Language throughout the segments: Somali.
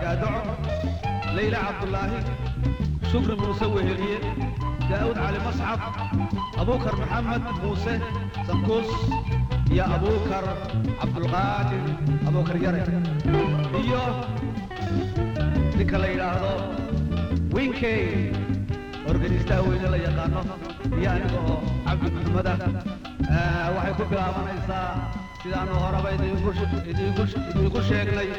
gaadoco leyla cabdulaahi shukri muuse weheliye daa'uud cali mascab abuukar maxamed muuse sankuus iyo abuukar cabdulqaadir abuukar yare iyo ninka la yidhaahdo winkey organistaha weyne la yaqaano iyo aniga oo cabdi maxamada waxay ku bilaabanaysaa sidaanu horeba idinku idinku sheegnay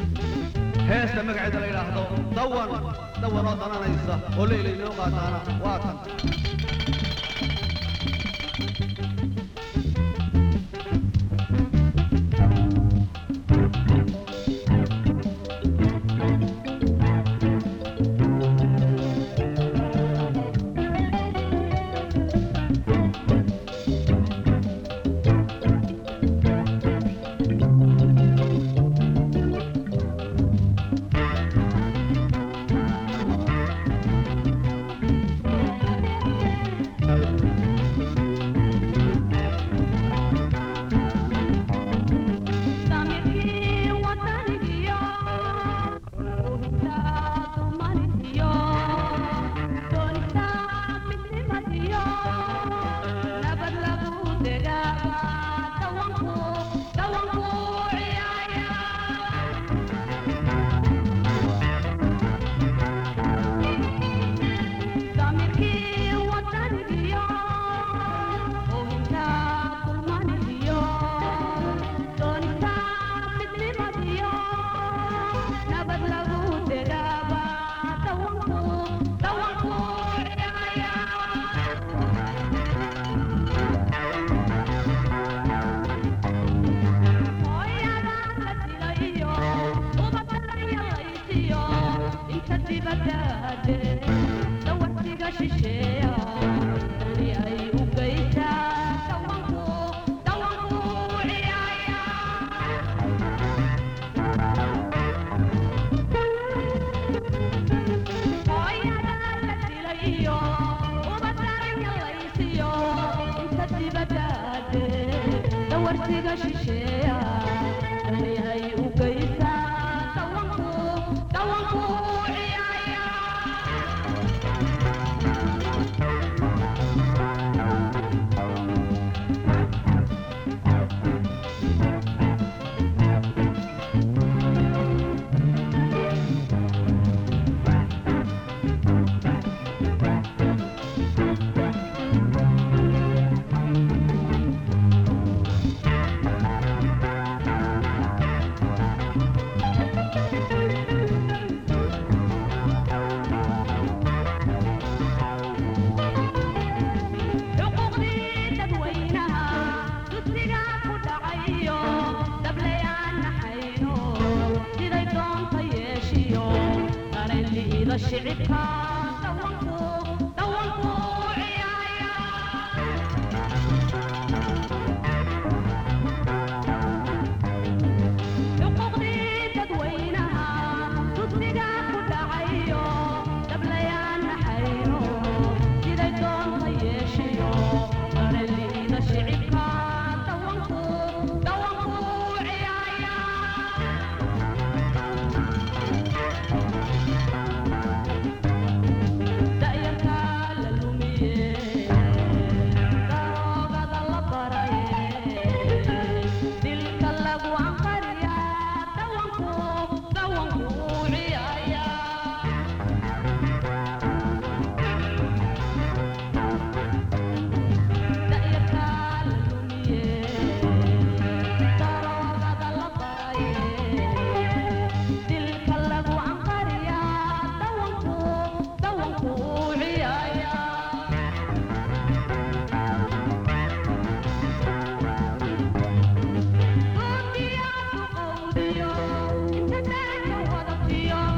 heesta magaceeda la yidhaahdo dawan dawan oo dananaysa oo leyla inoo qaataana waa tan Thank you.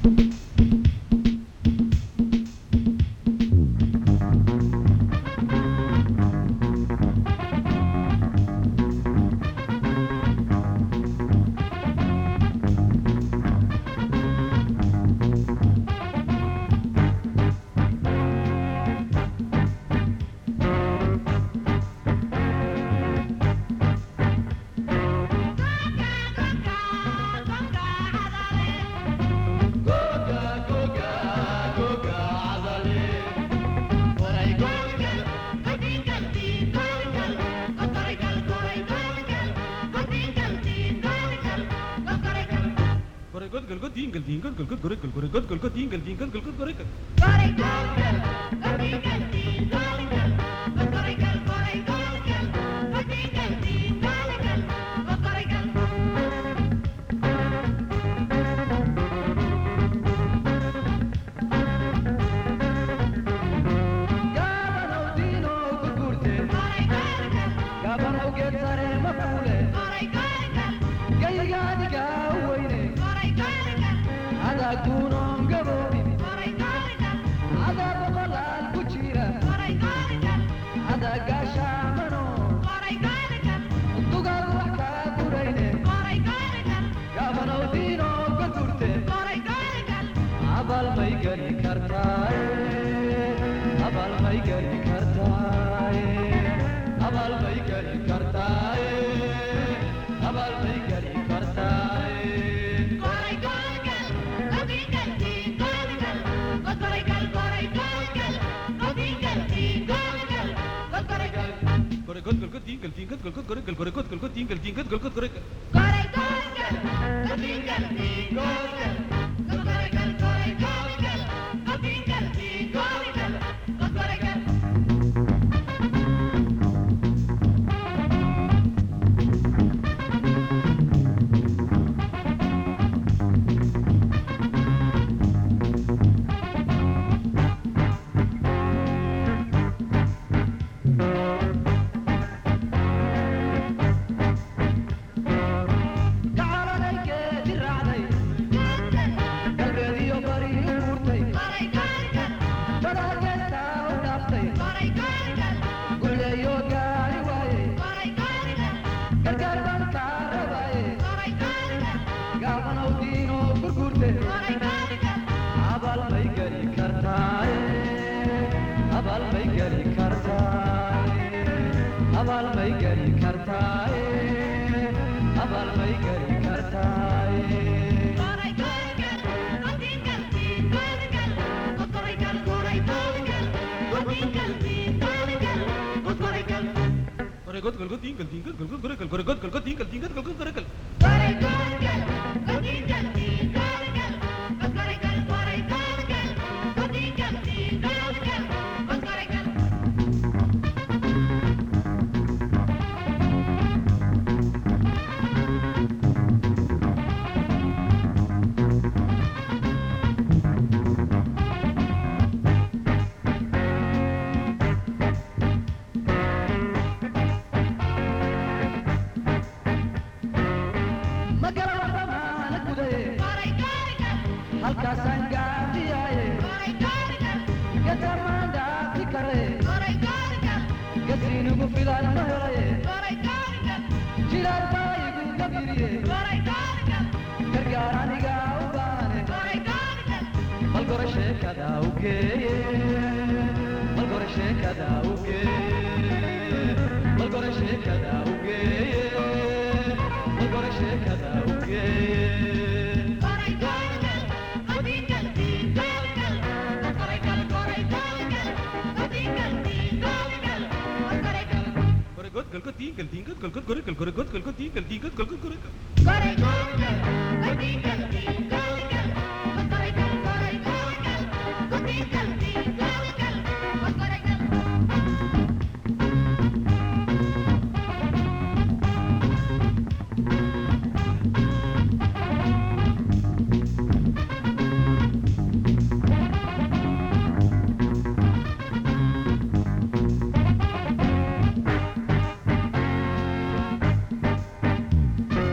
Thank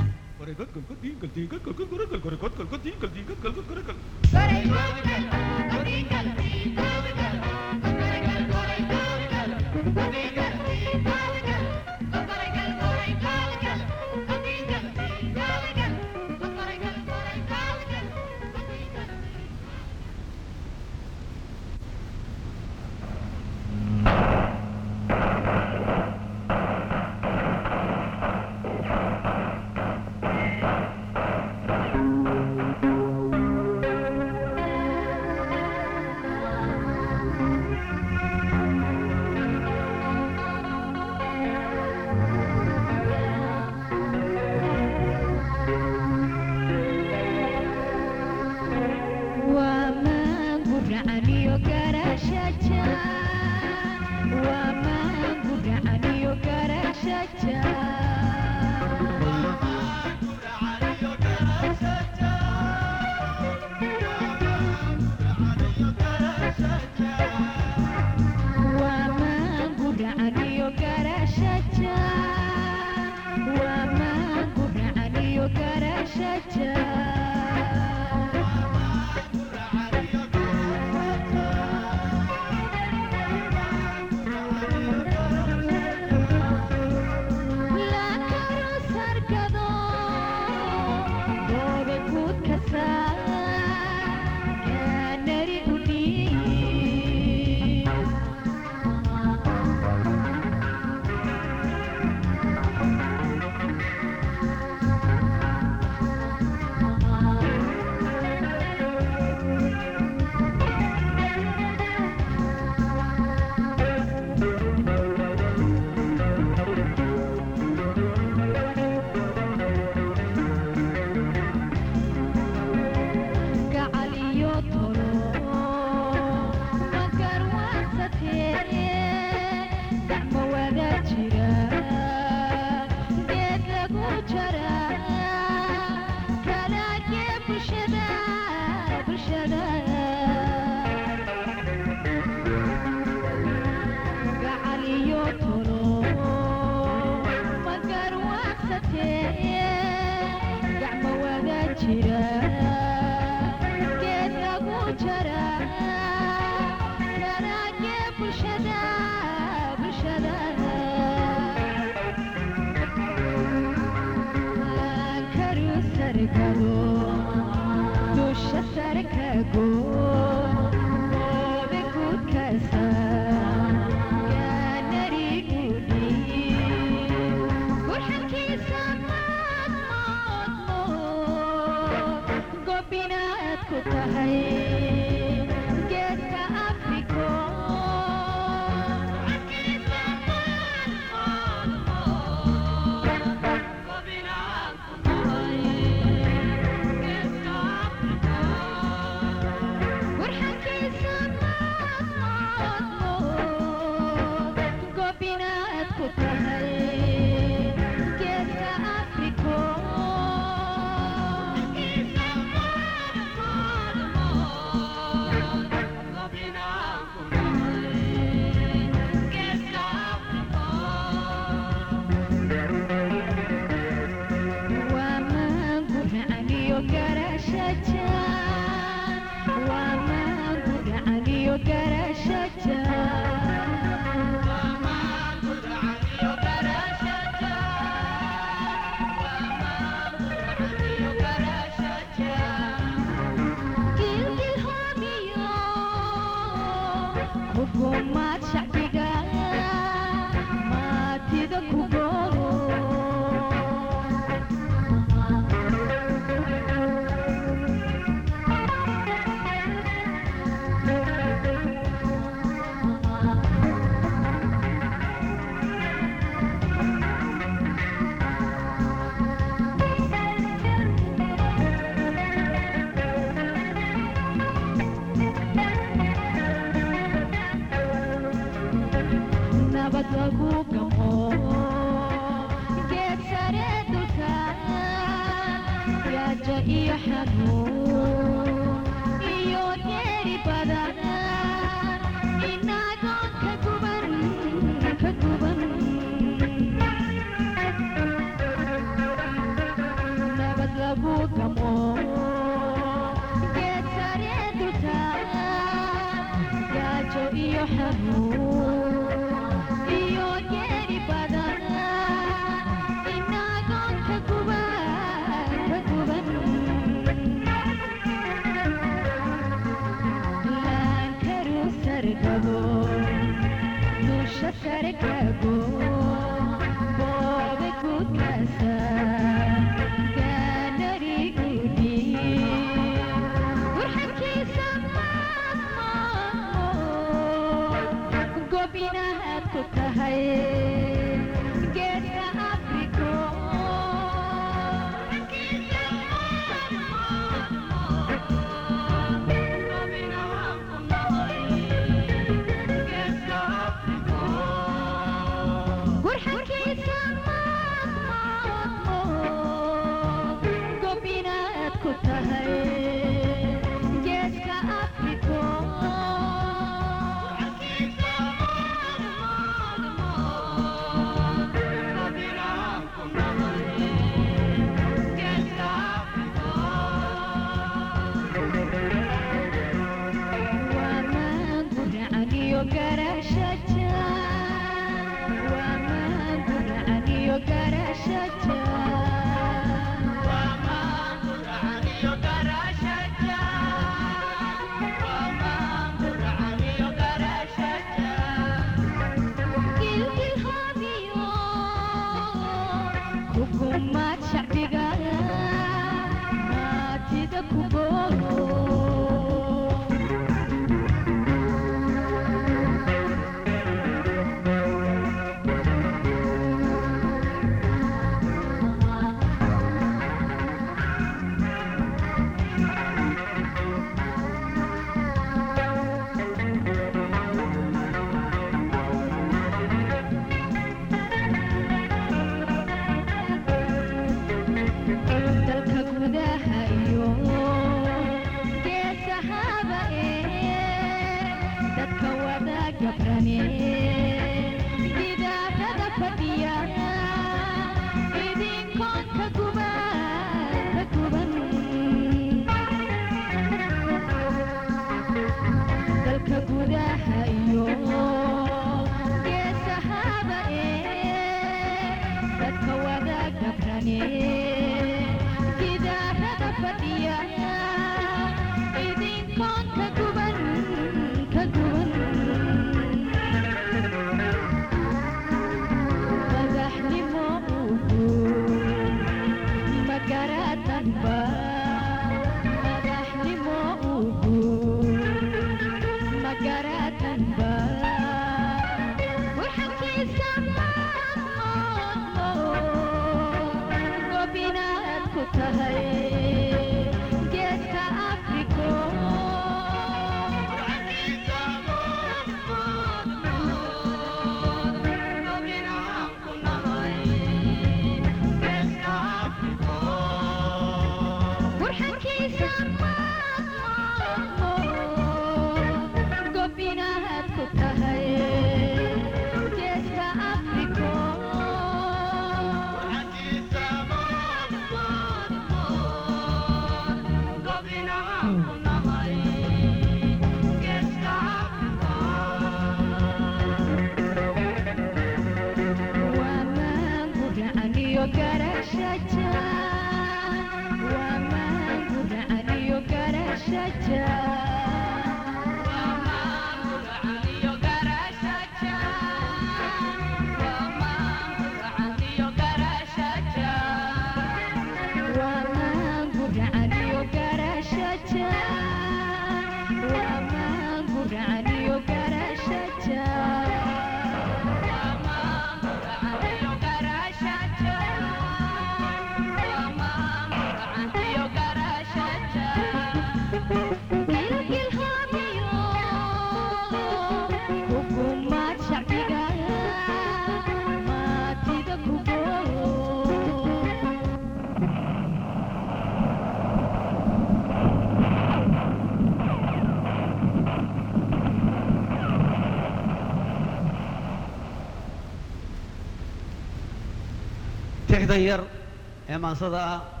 tixda yar ee maansada ah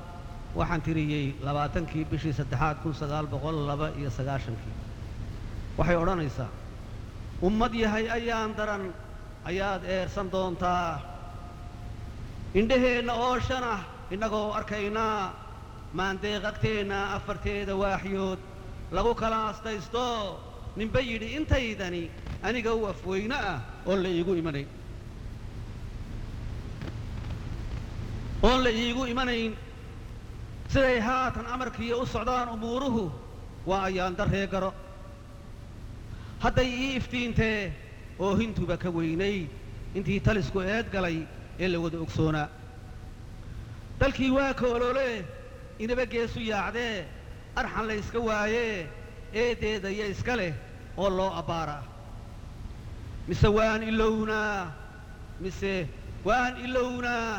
waxaan tiriyey labaatankii bishii saddexaad kun sagaal boqol laba iyo sagaashankii waxay odhanaysaa ummad yahay ayaan daran ayaad eersan doontaa indhaheenna oo shan ah innagoo arkaynaa maandeeq agteenna afarteeda waaxyood lagu kala astaysto ninba yidhi intaydani aniga u afweyne ah oon la iigu imanayn oon la iigu imanayn siday haatan amarkiiyo u socdaan umuuruhu waa ayaan darree garo hadday ii iftiintee oo hintuba ka weynayd intii talisku eed galay ee la wada ogsoonaa dalkii waa koolole inaba geesu yaacdee arxan la yska waayee eedeedaya iska leh oo loo abbaaraa mise waan ilownaa mise waan ilownaa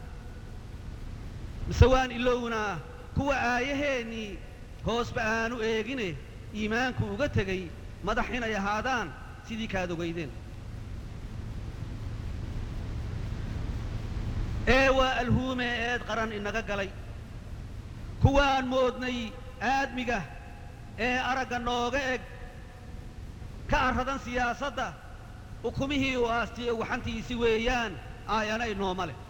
mise waan ilownaa kuwa aayaheennii hoosba aanu eegine iimaanku uga tegey madax inay ahaadaan sidii kaad ogaydeen ee waa alhuume eed qaran inaga galay kuwaan moodnay aadmiga ee aragga nooga eg ka arradan siyaasadda ukumihii u aastiye waxantiisi weeyaan aayanay nooma leh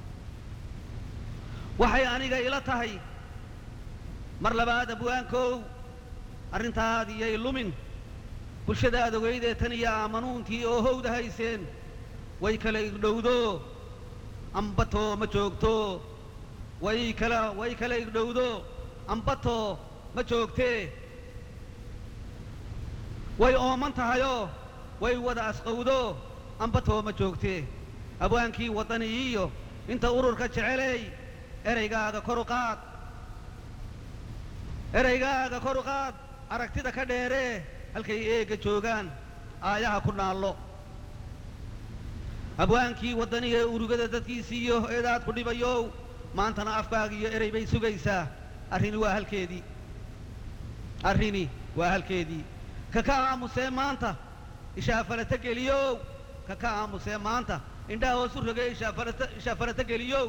waxay aniga ila tahay mar labaad abwaankow arrintaadiyay lumin bulshadaad ogaydee tan iyo aamanuuntii oo howda hayseen way kala igdhowdo ambatoo ma joogto way kala way kala igdhowdo ambatoo ma joogtee way ooman tahayoo way wada asqowdo ambatoo ma joogtee abwaankii waddani iyo inta ururka jeceley eraygaaga kor u qaad eraygaaga kor u qaad aragtida ka dheeree halkay eegga joogaan aayaha ku naallo abwaankii waddaniga ee urugada dadkiisiiyo eedaad ku dhibayow maantana afkaaga iyo erey bay sugaysaa arrini waa halkeedii arrini waa halkeedii ka ka aamusee maanta ishaafalata geliyow ka ka aamusee maanta indhaha hoos u rogee ishaafalata ishaafalata geliyow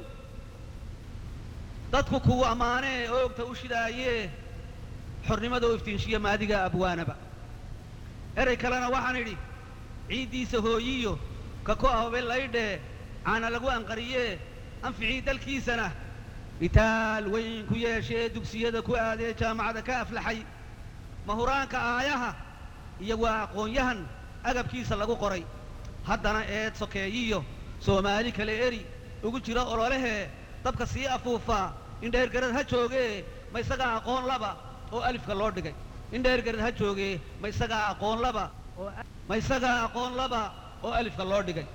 dadku kugu ammaanee oogta u shidaayee xornimada u iftiinshiya maadiga abwaanaba erey kalena waxaan idhi ciiddiisa hooyiyo ka ku ahobe laydhee caana lagu anqariyee anficii dalkiisana itaal weyn ku yeeshee dugsiyada ku aadee jaamacada ka aflaxay mahuraanka aayaha iyo waa aqoon-yahan agabkiisa lagu qoray haddana eed sokeeyiyo soomaali kale eri ugu jira ololehee dabka sii afuufaa indheergarad ha joogee ma isagaa aqoon laba oo alifka loo dhigay indheergarad ha joogee ma isagaa aqoon laba oo ma isagaa aqoon laba oo alifka loo dhigay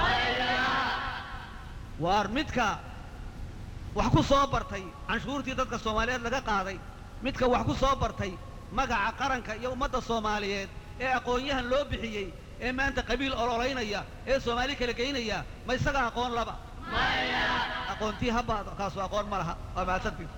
waar midka wax ku soo bartay canshuurtii dadka soomaaliyeed laga qaaday midka wax ku soo bartay magaca qaranka iyo ummadda soomaaliyeed ee aqoon-yahan loo bixiyey ee maanta qabiil ololaynaya ee soomaali kala geynaya ma isaga aqoon laba aqoontii habaado kaasu aqoon ma laha waa mahadsantii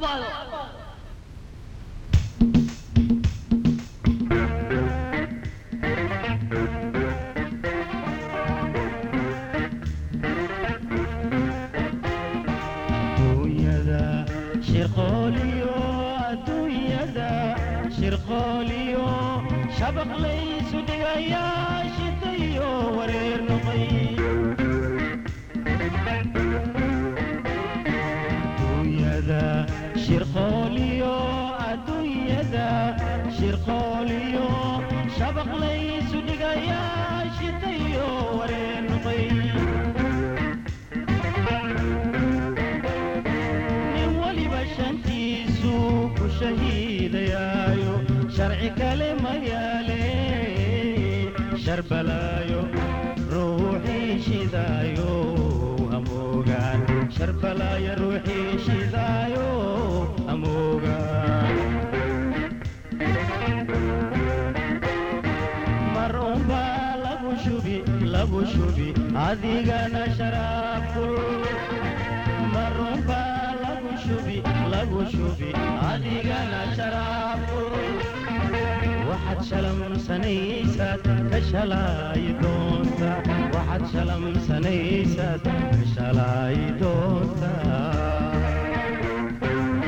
adduunyada shirqooliyo adduunyada shirqooliyo shabaq laysu dhigayaa shidayo wareer noqay adduunyada shirqooliyo adduunyada shirqooliyo shabaq laysu dhigayaa shidayo wareer noqay nin waliba shantiisu ku shahiidayaayo sharci kale ma yaale sharbalaayo ruuxii shidaayo hamoogaan sharbalaayo ruuxii shidaayo hamoogaan mar unbaa lagu shubi lagu shubi adigana sharaabkul marunbaa lagu shubi lagu shubi adigana sharaabkul waxaad shalamsanaysaad ka shalaayi doonta waxaad shalamsanaysaad ka shalaayi doonta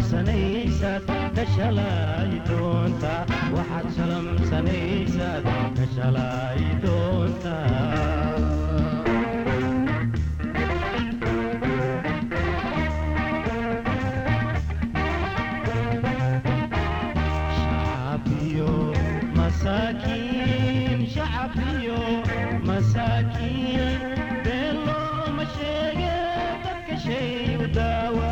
shalamsanaysaad ka shalay doontaa waxaad shalamsanaysaad ka shalay doontaa shacbiyo masaakiin shacbiyo masaakiin been looma sheege dadka shay u daawa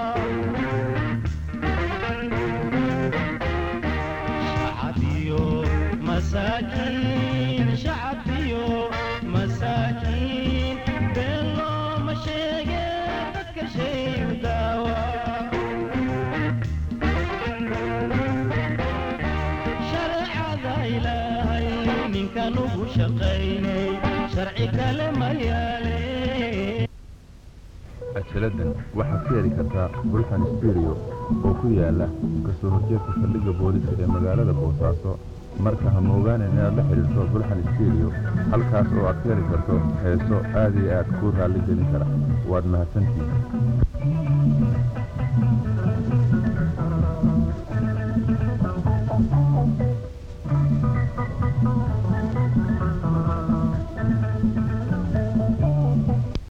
shacbiyo masaakiin shacbiyo masaakiin been looma sheege dadka shay u daawa shareecada ilaahay ninkan ugu shaqaynay sharci kale ma yaale cajaladdan waxaad ka heli kartaa bulxan stuudio oo ku yaala kasoo horjeedka saldhigga booliska ee magaalada boosaaso marka ha moogaanin inaad la xidhiirto bulxan stuudio halkaas oo aad ka heli karto heeso aad iyo aad kuu raalli gelin kara waad mahadsantihin